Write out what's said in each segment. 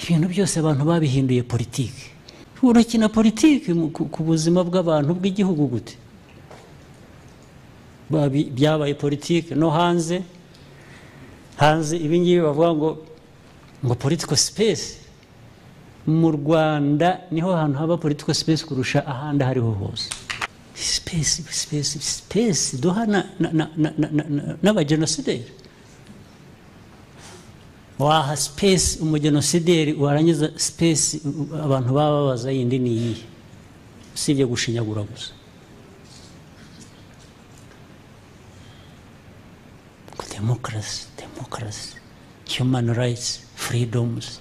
ibintu byose abantu babihinduye politiki urakina politiki mu- ku- ku buzima bw'abantu bw'igihugu gute Babi- byabaye politiki no hanze hanze ibingibi bavuga ngo ngo political space mu rwanda niho hantu haba political space kurusha ahandi aho ariho hose space space space duha na- na- na- na- na- na- na- n'abagenosideri waha space umugenosideri warangiza space u- abantu baba babaza yindi ni iyihe usibye gushinyagura gusa demokarasi demokarasi human rights freedoms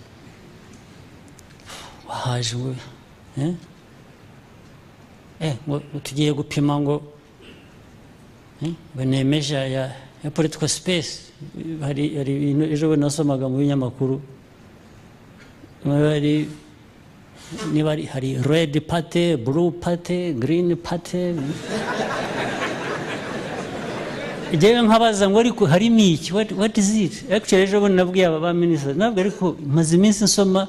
wahaje we eh? eh, ngo ngo tugiye gupima ngo eh, ngo ni measure ya, ya political space hari hari ibintu ejo bundi nasomaga mu binyamakuru Niba hari- niba hari- hari red party blue party green party njyewe nkabaza ngo ariko harimo iki what, what is it actually ejo bundi nabwiye aba ba minisitiri ntabwo ariko maze iminsi nsoma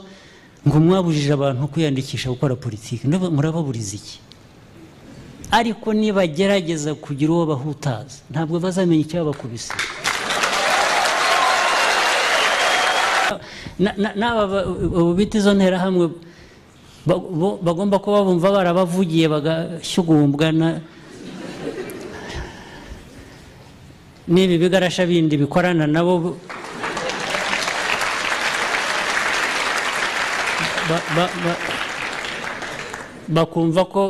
ngo mwabujije abantu kwiyandikisha gukora politiki Ndumva murababuriza iki ariko nibagerageza kugira uwo bahutaza ntabwo bazamenya icyabakubise Na- na- n'aba ba- ubu bita izo nterahamwe ba- bo- bagomba kuba bumva barabavugiye bagashyugumbwa na- n'ibi bigarasha bindi bikorana nabo bu- ba- ba- ba- bakumva ko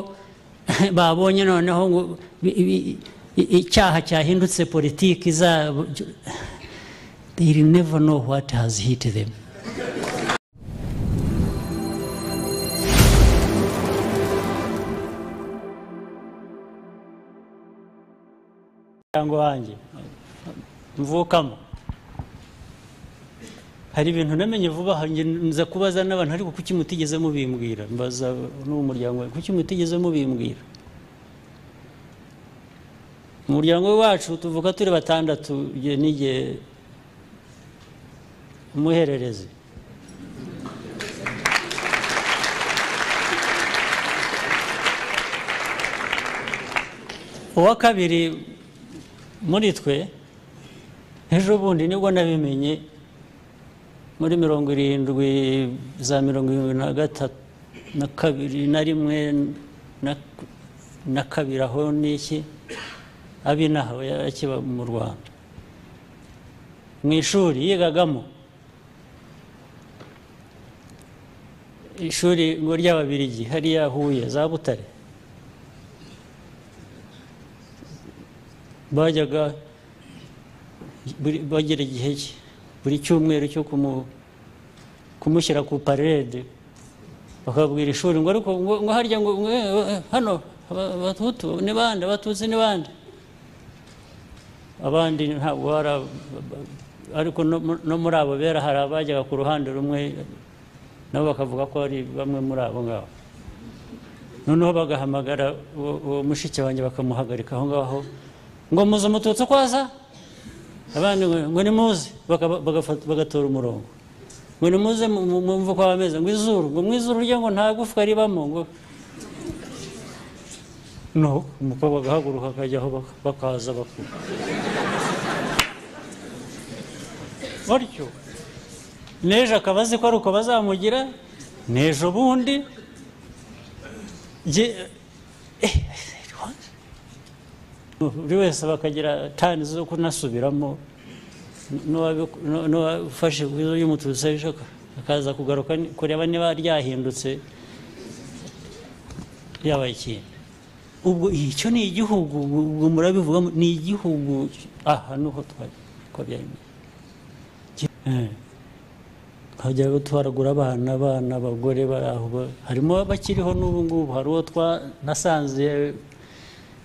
babonye noneho ngo bi- bi- i- icyaha cyahindutse politiki zabo they will never know what has hit them umuryango wanjye mvukamo hari ibintu namenye vuba aha njye nza kubaza n'abantu ariko kuki mutigeze mubimbwira mbaza n'uwo muryango wanjye, kuki mutigeze mubimbwira mu muryango wacu tuvuga turi batandatu njye n'igihe umuhererezi uwa kabiri muri twe ejo bundi nibwo nabimenye muri mirongo irindwi za mirongo irindwi na gatatu na kabiri na rimwe na- na kabiri aho n'iki abinaho yari akiba mu rwanda mu ishuri yigagamo ishuri ngo ry'ababirigi hariya huye za butare bajyaga buri- bagera igihe cye buri cyumweru cyo kumu- kumushyira ku parede bakabwira ishuri ngo ariko ngo ngo harya ngo ngo, eh, eh, hano aba- abahutu ni bande abatutsi ni bande abandi ntabwo hari ab- ab- ariko no mu- no muri abo bera hari abajyaga ku ruhande rumwe nabo bakavuga ko ari bamwe muri abo ngabo noneho bagahamagara uwo- uwo mushiki wanjye bakamuhagarika aho ngaho ngo muze umututsi uko aza abandi ngo ngo nimuze baka- bagafata- bagatora umurongo ngo nimuze mu- mu- mumve uko bameze ngo izuru ngo mu izuru rye ngo nta gufwa ribamo ngo no umukobwa agahaguruka akajya aho baka- bakaza bakuru batyo n'ejo akaba azi ko ari uko bazamugira n'ejo bundi Nge- eh, what? buri wese bakagira tani zo kunasubiramo n'uwabi- n'u- n'uwafashe ku izo y'umututsi ejo akaza kugaruka ni- kureba niba ryahindutse yabaye ikintu ubwo icyo ni igihugu ubwo murabivugamo ni igihugu aha niho twari ko byaremeye Eh. hajya twaragura abana abana abagore bari aho ba- harimo abakiriho n'ubu ngubu hari uwo twa- nasanze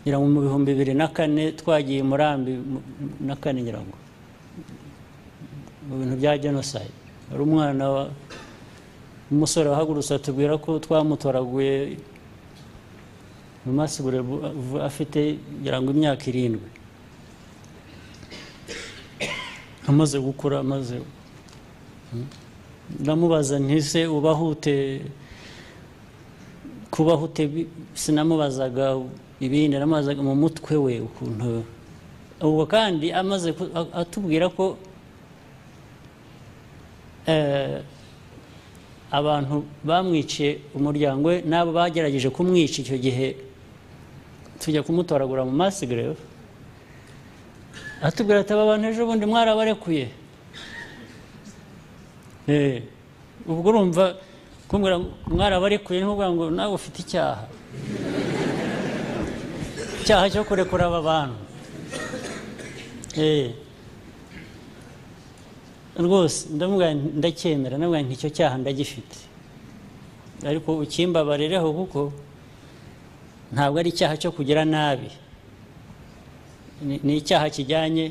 ngira ngo mu bihumbi bibiri na kane twagiye i murambi mu- na kane ngira ngo mu bintu bya genocide hari umwana wa- w'umusore wahagurutse atubwira ko twamutoraguye mu masigure afite ngira ngo imyaka irindwi amaze gukura amaze ndamubaza ntise ubaho ute kubaho ute bi- sinamubazaga ibindi naramubazaga mu mutwe we ukuntu ubwo kandi amaze ku- a- atubwira ko eh, abantu bamwiciye umuryango we n'abo bagerageje kumwica icyo gihe tujya kumutoragura mu masigareva atubwira ati aba bantu ejo bundi mwarabarekuye Eh, ubwo urumva kumbwira ngo mwarabarekuye ntuvuga ngo nawe ufite icyaha icyaha cyo kurekura aba bantu Eh. rwose ndamubwira nti ndacyemera ndamubwira nti icyo cyaha ndagifite ariko ukimbabarereho kuko ntabwo ari icyaha cyo kugira nabi Ni- ni icyaha kijyanye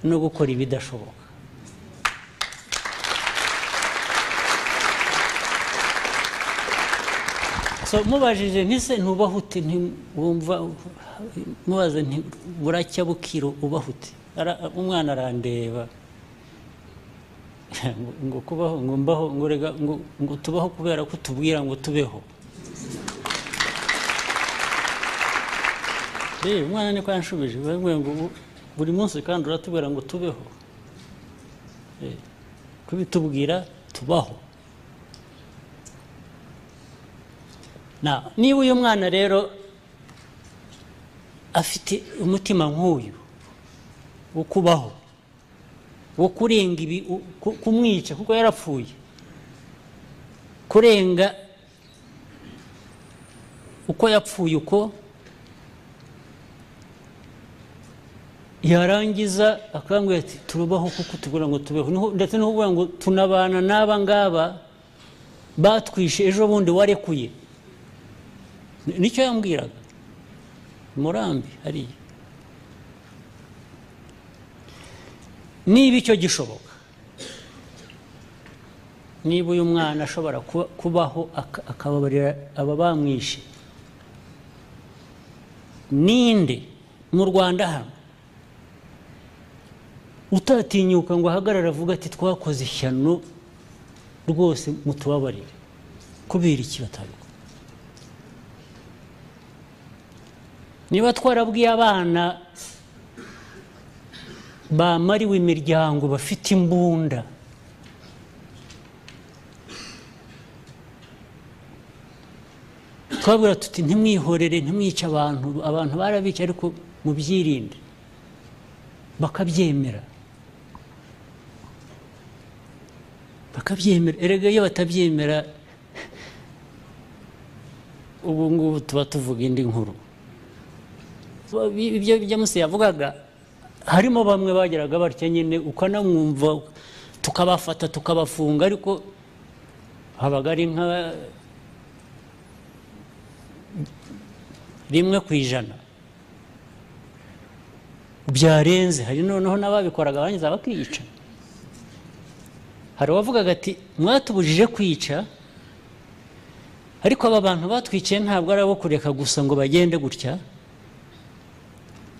no gukora ibidashoboka so mubajije ntise ntubaho ute nti- wumva mubaze nti buracya bukiro ubaho ute Ara- umwana arandeba ngo, ngo kubaho ngo mbaho ngo rega ngo, ngo tubaho kubera ko tubwira ngo tubeho rero umwana niko yanshubije bavuga ngo bu- buri munsi kandi uratubwira ngo tubeho Eh, kubitubwira tubaho Na- niba uyu mwana rero afite umutima nk'uyu wo kubaho wo kurenga ibi u- ku- kumwica kuko yarapfuye kurenga uko yapfuye uko yarangiza akambwira ati turubaho kuko tubura ngo tubeho Nuhu- ndetse no kuvuga ngo tunabana n'aba ngaba batwishe ejo bundi warekuye Ni- nicyo yambwiraga murambi hariya niba icyo gishoboka niba uyu mwana ashobora kuba- kubaho aka- akababarira aba bamwishe ninde mu rwanda hano utatinyuka ngo ahagarare avuga ati twakoze ishyano rwose mutubabarire kubera iki batabikora niba twarabwiye abana bamariwe imiryango bafite imbunda twabwira tuti ntimwihorere ntimwice abantu abantu barabica ariko mubyirinde bakabyemera bakabyemera erega iyo batabyemera ubu ngubu tuba tuvuga indi nkuru ibyo byamusi yavugaga harimo bamwe bageraga batya nyine ukanamwumva tukabafata tukabafunga ariko habaga ari nka rimwe ku ijana byarenze hari noneho n'ababikoraga barangiza bakiyica hari uwavugaga ati mwatubujije kwica ariko aba bantu batwiciye ntabwo ari abo kureka gusa ngo bagende gutya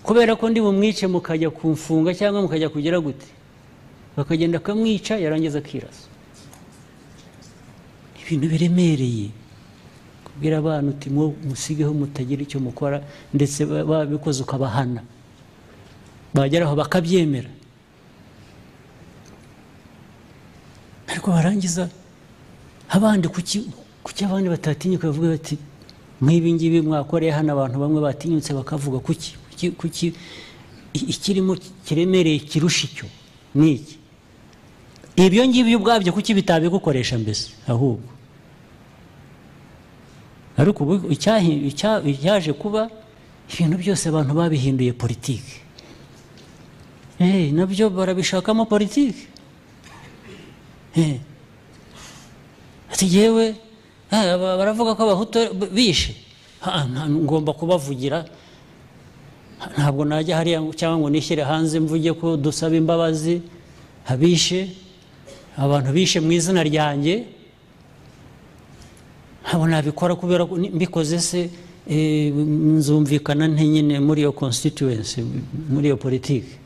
kubera ko ndi bumwice mukajya kumfunga cyangwa mukajya kugira gute bakagenda akamwica yarangiza akirasa ibintu biremereye kubwira abana uti mwo musigeho mutagira icyo mukora ndetse ba- babikoze ukabahana bageraho bakabyemera ariko barangiza abandi kuki kuki abandi batatinyuka bavuga bati nk'ibi ngibi mwakoreye hano abantu bamwe batinyutse bakavuga kuki kuki kuki i- ikirimo kiremereye kirusha icyo ni iki ibyo ngibyo ubwabyo kuki bitabigukoresha mbese ahubwo ariko ubu icyahi- icya- icyaje kuba ibintu byose abantu babihinduye politiki Eh, nabyo barabishakamo politiki Eh. ati yewe baravuga ko abahutu bishe Ah, nta- ngomba kubavugira ntabwo najya hariya ngo- cyangwa ngo nishyire hanze mvuge ko dusaba imbabazi abishe abantu bishe mu izina ryanjye ntabwo nabikora kubera ko ni- mbikoze se eh, nzumvikana nte nyine muri iyo constituency muri iyo politiki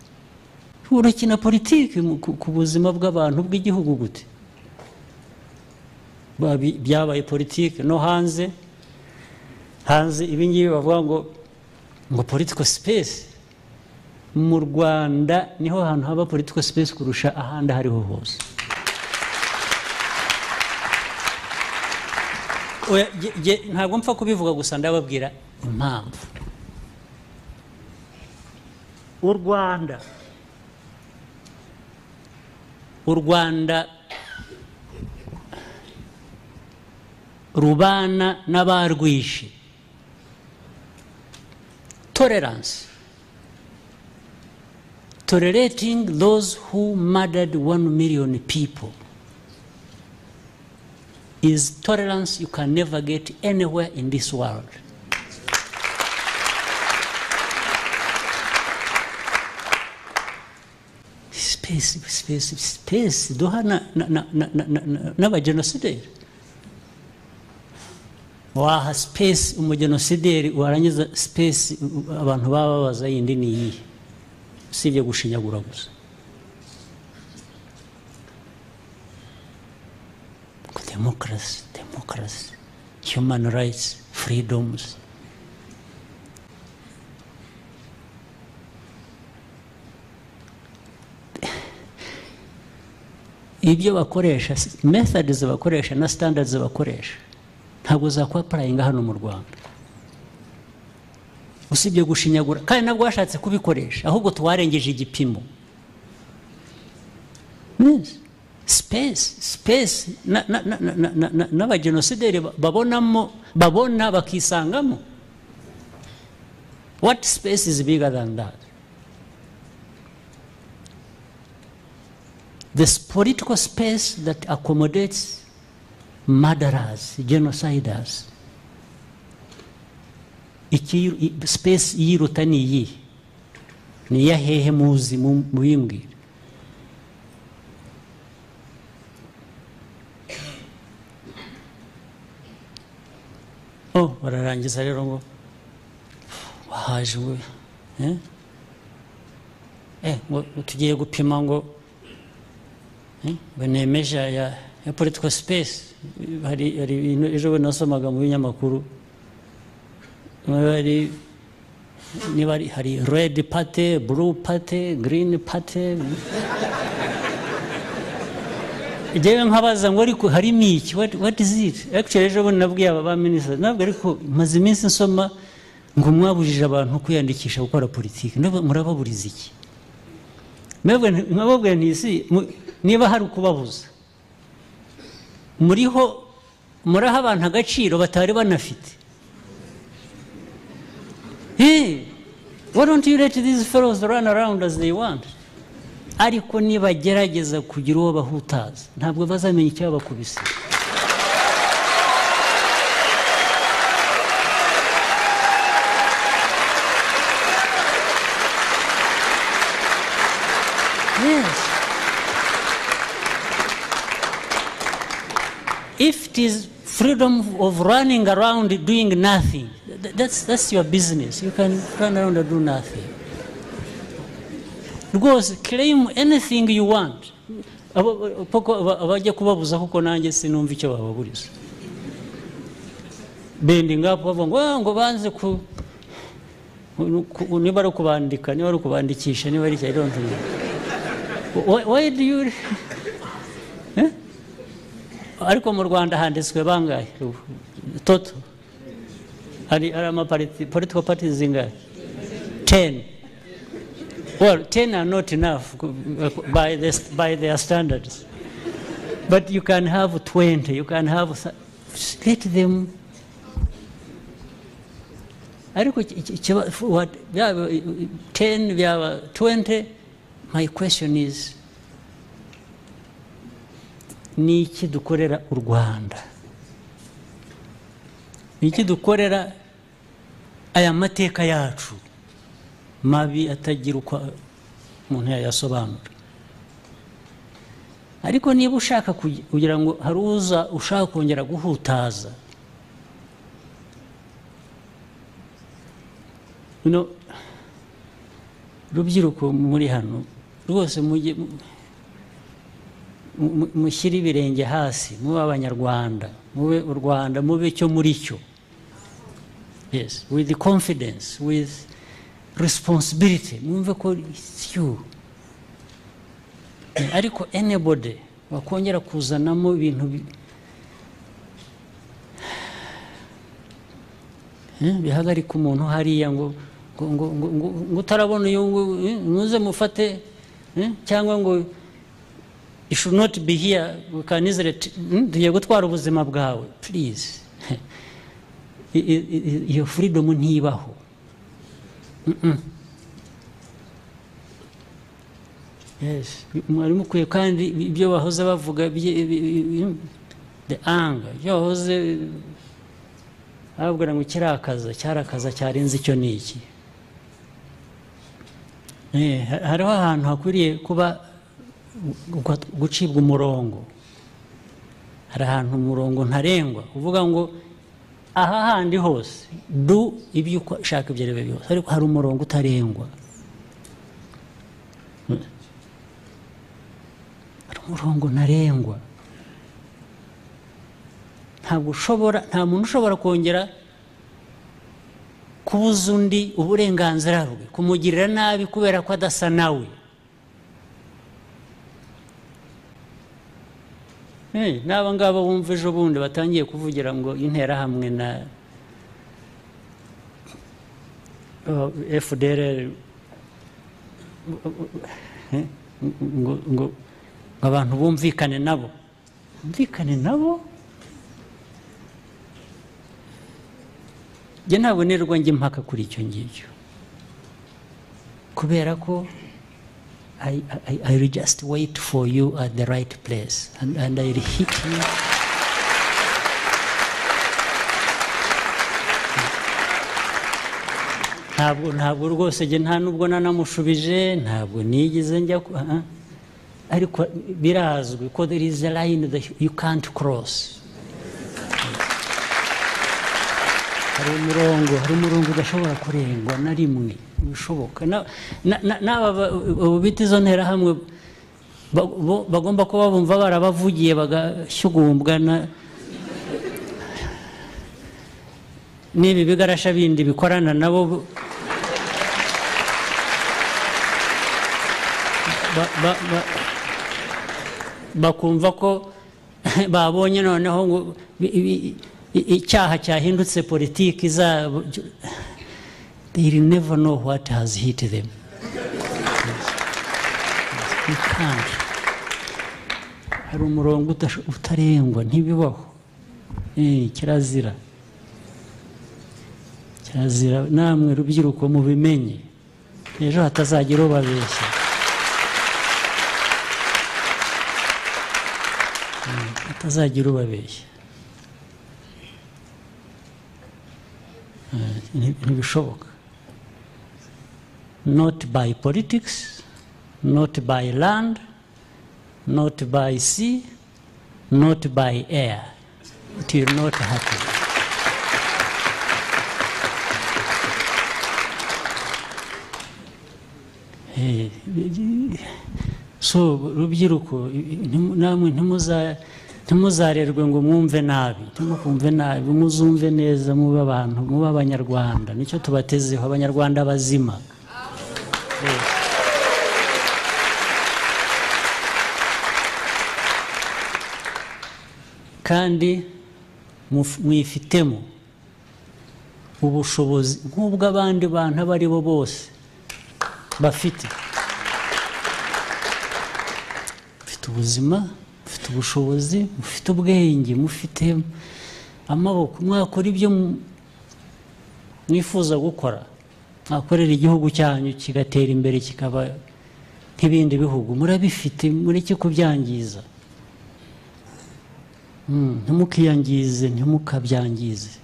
urakina politiki mu- ku- ku buzima bw'abantu bw'igihugu gute Babi- byabaye politiki no hanze hanze ibingibi bavuga ngo ngo political space mu rwanda niho hantu haba political space kurusha ahandi aho ariho hose Oya, jye- jye ntabwo mpfa kubivuga gusa ndababwira impamvu u rwanda u rwanda rubana n'abarwishe tolerance tolerating those who murdered one million people is tolerance you can never get anywhere in this world. Space, space, space. Duha na, na, na, na, na, na, na, n'abajenosideri. Waha space umujenosideri warangiza space u- abantu baba babaza yindi ni iyihe usibye gushinyagura gusa democracy, democracy, human rights, freedoms. ibyo bakoresha methods bakoresha na standards bakoresha ntabwo zakuba purayinga hano mu rwanda usibye gushinyagura kandi nabwo bashatse kubikoresha ahubwo twarengeje igipimo Yes. space space na- na- na- na- na- na- na- n'abajenosideri ba- babonamo babona bakisangamo what space is bigger than that this political space that accommodates murderers genociders iki i- space yiruta ni iyihe ni iya hehe muzi mu- mubimbwire oh bararangiza rero ngo wahaje ngo eh? eh, ngo ngo tugiye gupima ngo eh, ngo ni meja ya, ya political space hari hari ibintu ejo bundi nasomaga mu binyamakuru hari niba ari- hari red party blue party green party njyewe nkabaza ngo ariko harimo iki what, what is it actually ejo bundi nabwiye aba ba minisitiri ntabwo ariko maze iminsi nsoma ngo mwabujije abantu kwiyandikisha gukora politiki Ndabwo murababuriza iki mwebwe nti- mwababwira nti isi mu- niba hari ukubabuza muriho muraha abantu agaciro batari banafite hey, why don't you let these fellows run around as they want ariko nibagerageza kugira uwo bahutaza ntabwo bazamenya icyabakubise Yes. If it is freedom of running around doing nothing, th- that's, that's your business. You can run around and do nothing. rwose claim anything you want Abo- poko aba- abajya kubabuza kuko nanjye sinumva icyo bababuriza bendi ngapo bavuga ngo "Ah, ngo banze ku ku- niba ari ukubandika niba ari ukubandikisha niba ari icyo I don't know." Why- why do you Eh? ariko mu rwanda handitswe bangahe ubu? toto hari hari amapariti political parties zingahe teni Well, 10 are not enough by, this, by their standards. But you can have 20, you can have. th- Let them. Ariko iki- iki- kiba- what- byaba, uh, 10, byaba 20. My question is ni iki dukorera u Rwanda? Ni iki dukorera aya mateka yacu? mabi atagira uko umuntu yayasobanura ariko niba ushaka kugi- kugira ngo hari uza ushaka kongera guhutaza no rubyiruko muri hano rwose mujye mu- mu- mushyire ibirenge hasi mube abanyarwanda mube u rwanda mube cyo muri cyo yes with confidence with responsibility mwumve ko it's you Eh, ariko anybody wakongera kuzanamo ibintu bi- Eh, bihagarika umuntu hariya ngo ngo ngo ngo ngo- ngo utarabona uyu ngu- eh, muze mufate eh, cyangwa ngo you should not be here we can easily t- hmm, tugiye gutwara ubuzima bwawe please I- i- i- iyo freedom ntibaho Mm-mm. Yes. mwari mukwiye kandi ibyo bahoze bavuga bye- bi- bi- bi- the anger ibyo bahoze bababwira ngo kirakaza cyarakaza cyarenze icyo ni iki Eh, ha- hariho ahantu hakwiriye kuba gu- gucibwa umurongo hari ahantu umurongo ntarengwa uvuga ngo aha handi hose du ibyo ushaka ibyo ari byo byose ariko hari umurongo utarengwa hari umurongo ntarengwa ntabwo ushobora nta muntu ushobora kongera kubuza undi uburenganzira bwe kumugirira nabi kubera ko adasa nawe Eh, n'aba ngaba bumva ejo bundi batangiye kuvugira ngo interahamwe na fdr ngo ngo ngo abantu bumvikane nabo bumvikane nabo njye ntabwo nirwa njya impaka kuri icyo ngicyo kubera ko I, I, I will just wait for you at the right place and, and I will hit you ntabwo ntabwo rwose njye nta nubwo nanamushubije ntabwo nigeze njya ku- ah, ah. ariko birazwi ko there is a line that you can't cross hari umurongo hari umurongo udashobora kurengwa na rimwe bishoboka n'aba bita izo nterahamwe ba- bo- bagomba kuba bumva barabavugiye bagashyugumbwa na- n'ibi bigarasha bindi bikorana nabo bo- ba- ba- ba- bakumva ko babonye noneho ngo bi- bi- i- icyaha cyahindutse politiki zabo they will never know what has hit them You can't. hari umurongo utasho- utarengwa ntibibaho Eh, kirazira kirazira namwe rubyiruko mubimenye ejo hatazagira ubabeshya hatazagira ubabeshya Eh, nti- ntibishoboka not by politics not by land not by sea not by air it will not happen Eh, so rubyiruko ntimu- namwe ntimuza- ntimuzarerwe ngo mwumve nabi ntimukumve nabi muzumve neza mube abantu mube abanyarwanda nicyo tubatezeho abanyarwanda bazima Eh, kandi muf- mwifitemo ubushobozi nk'ubwo abandi bantu abo ari bo bose bafite mufite ubuzima mufite ubushobozi mufite ubwenge mufite amaboko mwakora ibyo mu- mwifuza gukora mwakorera igihugu cyanyu kigatera imbere kikaba nk'ibindi bihugu murabifite mureke kubyangiza Mm, ntimukiyangize ntimukabyangize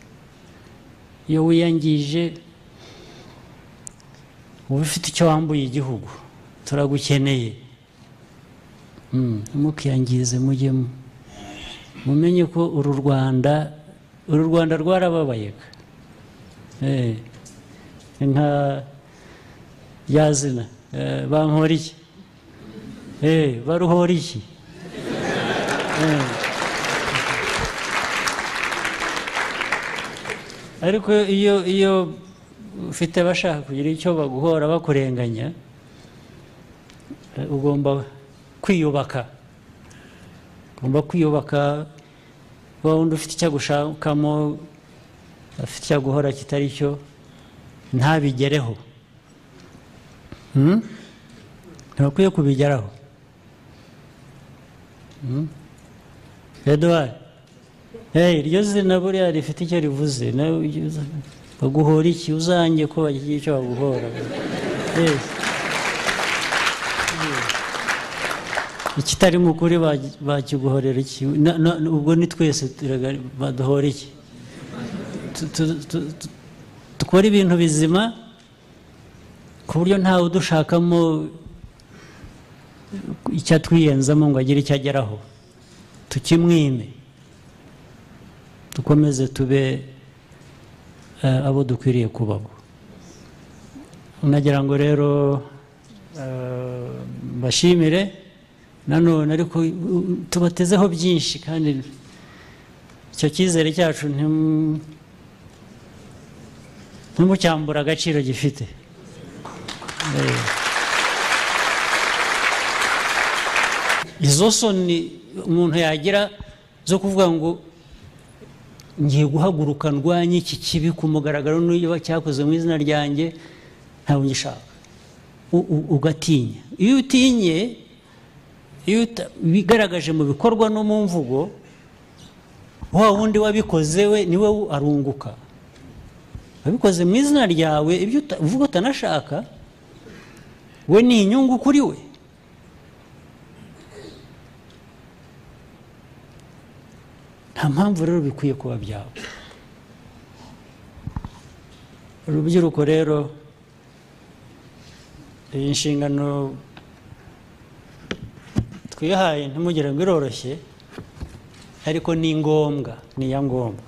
iyo wiyangije uba ufite icyo wambuye igihugu turagukeneye Mm, ntimukiyangize mujyemo mumenye ko uru rwanda uru rwanda rwarababayega Eh, nka yazina bankora iki 예, 바로 허리시. 예. ariko iyo iyo ufite abashaka kugira icyo baguhora bakurenganya eh, ugomba kwiyubaka ugomba kwiyubaka wa wundi ufite icyo agushakamo afite icyo aguhora kitari cyo ntabigereho Hmm? ntibakwiye kubigeraho Hmm? eduwari hey, iryo zina buriya rifite icyo rivuze nawe ujye uza- baguhora iki uzange ko bagira icyo baguhora Yes. ikitari mu kuri bagi- bakiguhorera iki Na- na- ubwo ni twese turagari- baduhora iki Tu- tu- tu- tu- dukora ibintu bizima ku buryo ntawe udushakamo icyo atwiyenzamo ngo agire icyo ageraho tukimwime dukomeze tube eh, abo dukwiriye kuba bo nagira ngo rero eh, mbashimire nanone ariko u- u- tubatezeho byinshi kandi icyo cyizere cyacu ntimu- ntimucyambure agaciro gifite izo soni umuntu yagira zo kuvuga ngo ngiye guhaguruka ndwanye iki kibi ku mugaragaro niba cyakoze mu izina ryanjye ntabwo ngishaka U- u- ugatinya iyo utinye iyo uta- wigaragaje mu bikorwa no mu mvugo wa wundi wabikoze we niwe wu- arunguka wabikoze mu izina ryawe ibyo uta- uvuga utanashaka we ni inyungu kuri we nta mpamvu rero bikwiye kuba byawe urubyiruko rero iyi nshingano twihaye ntimugire ngo iroroshye ariko ni ngombwa ni iya ngombwa